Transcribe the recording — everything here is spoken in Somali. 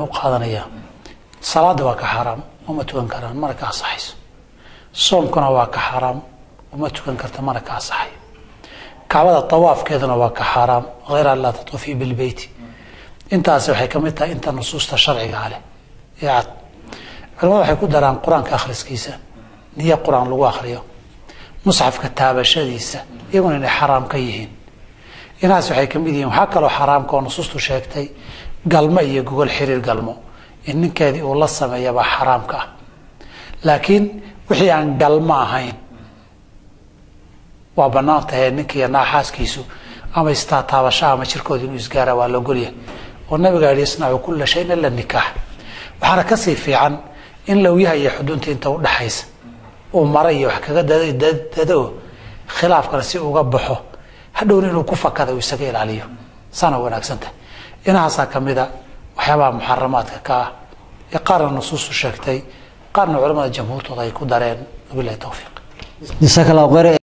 u qaadanayaa salaadda waa ka xaaraam uma tukan karaan mana ka asaxayso soomkuna waa ka xaaraam uma tukan karta mana ka asaxayo kacbada tawaafkeeduna waa ka xaaraam hayr an laa tatuufii bilbeyti intaasi waxay ka mid tahay inta nusuusta sharcigaa leh ee cad culimadu waxay ku daraan qur-aanka akhriskiisa niyo qur-aan lagu akhriyo musxafka taabashadiisa iyaguna inay xaraam ka yihiin inahaas waxay ka mid yihiin waxaa kaloo xaraamka oo nusuustu sheegtay galmo iyo gogol xiriir galmo in ninkeedii uu la sameeyabaa xaraamka ah laakiin wixii aan galmo ahayn waa banaan tahay ninkiiyo naaxaaskiisu ama istaataabasha ama jirkooda inuu isgaara waa logolyahay oo nabiga yihi isnacu kula shayin ila nikaax waxaana kasii fiican in lawyaha iyo xudunta inta udhaxaysa uu mara iyo wax kaga dado khilaafkana si uga baxo hadhowna inuu ku fakada uu isaga ilaaliyo saana wanaagsantahay inahaasaa kamida waxyaabaha muxaramaadka ka ah ee qaarna nusuustu sheegtay qaarna culamada jamhuurtooda ay ku dareen wabilahi towfiiq jasaaka allahu khayr